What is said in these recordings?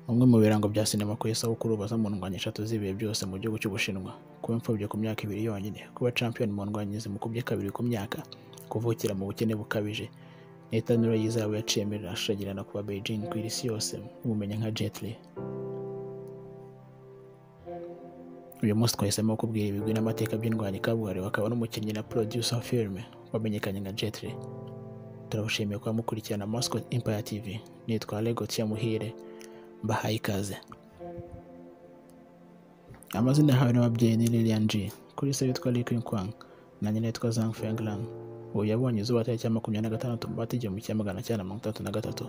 Bimwe mu birango bya sinema ku isabukuru baza mu ndwanya eshatu z'ibihe byose mu gihugu cy'Ubushinwa: kuba imfubyi ku myaka ibiri yonyine, kuba Champion mu ndwanyi zimukubye kabiri ku myaka, kuvukira mu bukene bukabije. Ni itanura y'izabo yaciyemo rirashashagirana kuva Beijing kwira isi yose imumenya nka Jet Li. Uyu munsi twahisemo kubwira ibigwi n'amateka by'indwanyi kabuhariwe akaba n'umukinnyi na producer wa filime wamenyekanye nka Jet Li. Turabashimiye kuba mukurikirana Mascot Empire TV. Nitwa Legotia Muhire. Mbahaye ikaze. Amazina yahawe n'ababyeyi ni Lilian G. Kuri se witwa Li Kwang. Nanjye nitwa Zhang Fenglang. Ubu yabonye izuba tariki ya makumyabiri na gatandatu mu bati igihumbi kimwe magana cyenda mirongo itandatu na gatatu.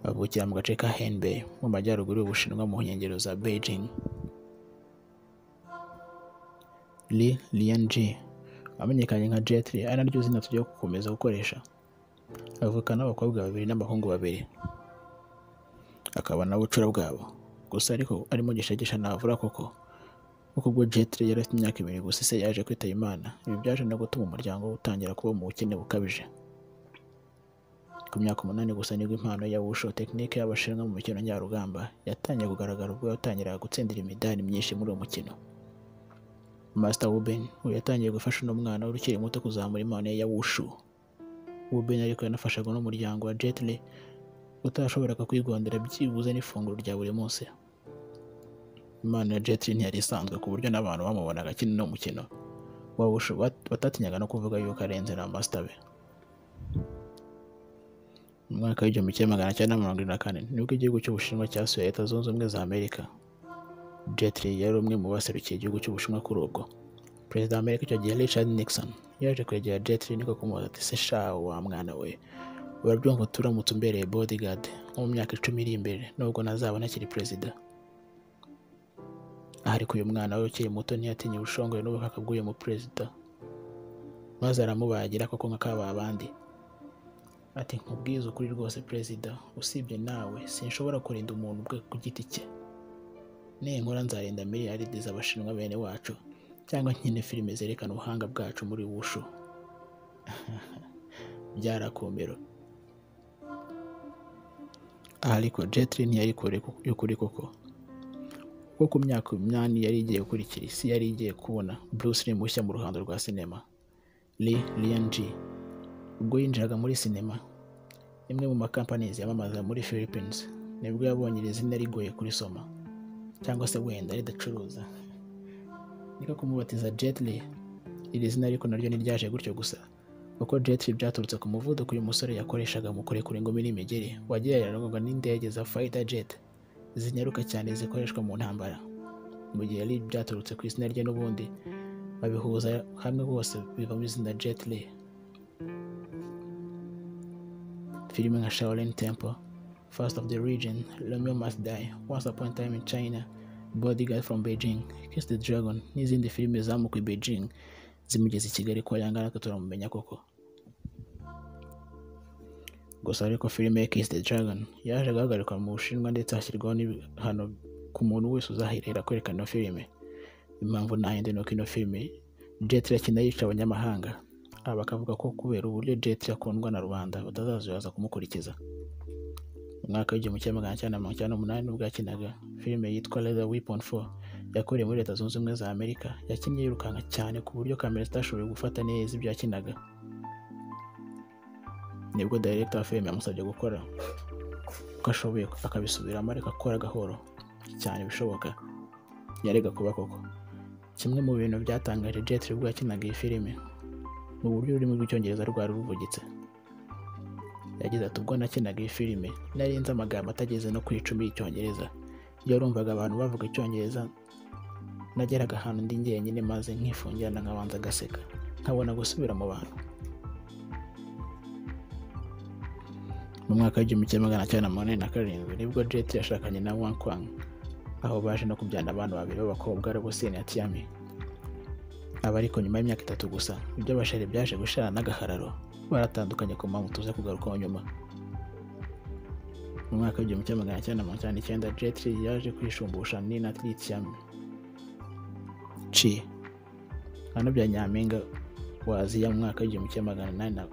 Avukira mu gace ka Henbei mu majyaruguru y'Ubushinwa mu nkengero za Beijing. Li Lian G. wamenyekanye nka Jet Li ari naryo zina tugiye gukomeza gukoresha. avuka n'abakobwa babiri n'abahungu babiri akaba nawe ucura bwabo gusa ariko arimo gishagisha navura koko kuko ubwo Jetri yari afite imyaka ibiri gusa ise yaje kwitaba Imana ibi byaje no gutuma umuryango we utangira kuba mu bukene bukabije ku myaka umunani gusa nibwo impano ya wusho tekinike y'abashinwa mu mikino njyarugamba yatangiye kugaragara ubwo yatangiraga gutsindira imidari myinshi muri uwo mukino Master Wuben ubu yatangiye gufasha uno mwana w'urukiri muto kuzamura impano ye ya wushu Wuben ariko yanafashaga n'umuryango wa Jet Li utashoboraga kwigondera byibuze n'ifunguro rya buri munsi. Impano ya Jet Li ntiyari isanzwe ku buryo n'abantu bamubonaga akina uno mukino wawushu batatinyaga no kuvuga yuko arenze na Master be. Mu mwaka w'igihumbi kimwe magana cyenda mirongo ine na kane nibwo igihugu cy'Ubushinwa cyasuye Leta Zunze Ubumwe za Amerika. Jet Li yari umwe mu baserukiye igihugu cy'Ubushinwa kuri ubwo. Perezida wa Amerika icyo gihe Richard Nixon yaje kwegera Jet Li niko kumubaza ati se sha wa mwana we urabyumva turamutse umbereye bodyguard nko mu myaka icumi iri imbere nubwo nazaba ntakiri perezida aha ariko uyu mwana we ukiri muto ntiyatinye ubushongore n'ubukaka bw'uyu mu perezida maze aramubagira koko nka kaba abandi ati nkubwiza ukuri rwose perezida usibye nawe sinshobora kurinda umuntu ubwe ku giti cye ninkora nzarinda miliyaride z'abashinwa bene wacu cyangwa nkine filime zerekana ubuhanga bwacu muri wushu byarakomero aha ariko jetri ntiyari kure koko kuko ku myaka umunani yari igiye gukurikira isi yari igiye kubona Bruce Lee mushya mu ruhando rwa sinema Lee Lian G ubwo yinjiraga muri sinema imwe mu makampanizi yamamaza muri Philippines nibwo yabonye iri zina rigoye kurisoma cyangwa se wenda ridacuruza niko kumubatiza Jet Li iri zina ariko naryo niryaje gutyo gusa kuko Jet Li byaturutse ku muvuduko uyu musore yakoreshaga mu kurekura ingumi n'imigeri wagereranywaga n'indege za fighter jet zinyaruka cyane zikoreshwa mu ntambara mu gihe Li byaturutse ku izina rye n'ubundi babihuza hamwe bose bivamo izina Jet Li filime nka Shaolin Temple First of the Region Romeo Must Die Once Upon a Time in China Bodyguard from Beijing, Kiss the Dragon n'izindi filime zamukuye Beijing zimugeze i Kigali kwa yanga natwe turamumenya koko gusa ariko filime Kiss the Dragon yaje guhagarikwa mu Bushinwa ndetse hashyirwaho n'ibihano ku muntu wese uzahirira kwerekana ino filime impamvu ntahindi nuko ino filime Jet Li akina yica abanyamahanga aba bakavuga ko kubera uburyo Jet Li akundwa na rubanda batazazuyaza kumukurikiza umwaka w'igihumbi kimwe magana cyenda mirongo icyenda n'umunani nibwo yakinaga filime yitwa Leather Weapon 4 yakorewe muri Leta Zunze Ubumwe za Amerika yakinnye yirukanka cyane ku buryo kamera zitashoboye gufata neza ibyo yakinaga nibwo director wa filime yamusabye gukora uko ashoboye akabisubiramo ariko akora gahoro cyane bishoboka yarega kuba koko kimwe mu bintu byatangaje Jet Li ubwo yakinaga iyi filime mu buryo ururimi rw'icyongereza rwari ruvugitse yagize ati ubwo nakinaga iyi filime nari nzi amagambo atageze no ku icumi y'icyongereza iyo urumvaga abantu bavuga icyongereza nageraga ahantu ndi njyenyine maze nkifungirana nkabanza agaseka nkabona gusubira mu bantu mu mwaka w'igihumbi kimwe magana cyenda mirongo ine na karindwi nibwo Jet yashakanye na Wang Kwang aho baje no kubyana abantu babiri b'abakobwa ari Busini na Tiami aba ariko nyuma y'imyaka itatu gusa ibyo bashari byaje gushirana n'agahararo baratandukanye ku mpamvu tuza kugarukaho nyuma mu mwaka w'igihumbi kimwe magana cyenda mirongo cyenda n'icyenda Jet Li yaje kwishumbusha Nina Lithium Chi hano bya nyampinga wa Aziya mu mwaka w'igihumbi kimwe magana inani na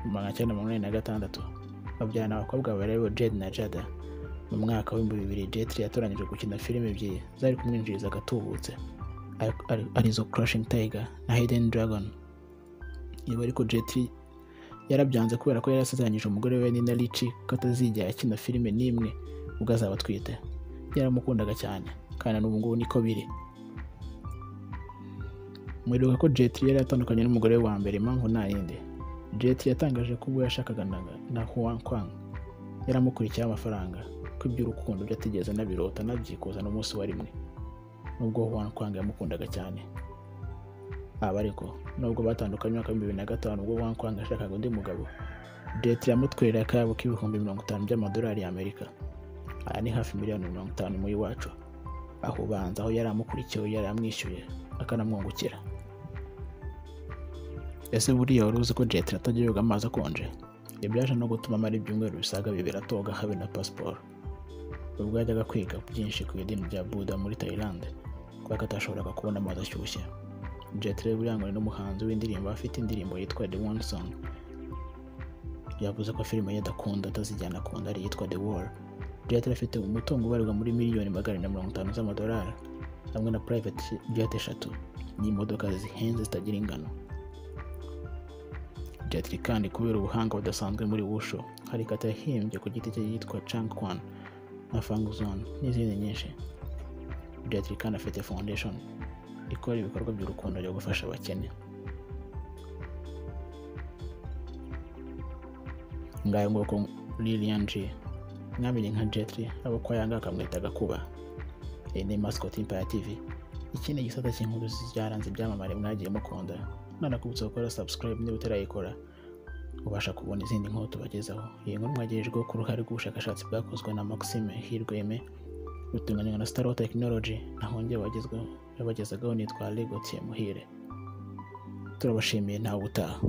magana cyenda mirongo inani na gatandatu babyarana abakobwa bareba Jade na Jada mu mwaka w'ibihumbi bibiri jetri yatoranyije gukina filime ebyiri zari kumwinjiriza agatubutse ari- ari- arizo crashing tiger na hidden dragon ibi ariko jetri yarabyanze kubera ko yari yasezeranyije umugore we Nina Ricci ko atazigera akina filime n'imwe ubwo azaba atwite yaramukundaga cyane kandi na n'ubu ngubu niko biri mwibuka ko Jet Li yari yatandukanye n'umugore we wa mbere impamvu nta yindi Jet Li yatangaje ko ubwo yashakaga na, na Huang Kwang yaramukurikiyeho amafaranga ko iby'urukundo byo atigeze anabirota anabyikuza n'umunsi wa rimwe nubwo Huang Kwang yamukundaga cyane aba ariko nubwo batandukanye mu mwaka w'ibihumbi bibiri na gatanu ubwo Huang Kwang yashakaga undi mugabo Jet Li yamutwerera akayabo k'ibihumbi mirongo itanu by'amadolari y'Amerika aya ni hafi miliyoni mirongo itanu mu iwacu aho ubanza aho yari amukurikiyeho yari amwishyuye akanamwungukira ese buriya wari uzi ko Jet Li atajya yoga amazi akonje ibyo byaje no gutuma amara ibyumweru bisaga bibiri atoga habe na pasiporo ubwo yajyaga kwiga byinshi ku idini rya Buda muri Thailand kubera ko atashoboraga kubona amazi ashyushye Jet Li burangwa n'umuhanzi w'indirimbo afite indirimbo yitwa The One Song yavuze ko filime ye adakunda atazijyana akunda ari yitwa The War Jet Li afite umutungo ubarirwa muri miliyoni magana ane na mirongo itanu z'amadolari hamwe na private jet eshatu n'imodoka zihenze zitagira ingano Jet Li kandi kubera ubuhanga budasanzwe muri wushu hari kata yahimbye ku giti cye yitwa Chang Kwan na Fang Zone n'izindi nyinshi Jet Li kandi afite foundation ikora ibikorwa by'urukundo byo gufasha abakene ngayo nguko Lilian G mwamenye nka Jet Li abo kwa yanga akamwita gakuba iyi ni masikoti y'Impaya TV iki ni igisata cy'inkuru byaranze ibyamamare mwagiye mukunda mwanakubutse gukora subscribe niba utarayikora ubasha kubona izindi nkuru tubagezaho iyi nkuru mwagerejweho ku ruhare rw'ubushakashatsi bwakozwe na Maxime Hirweme rutunganywa na Staro Technology naho njye wagezweho yabagezagaho nitwa Lego Muhire turabashimiye ntawe utaha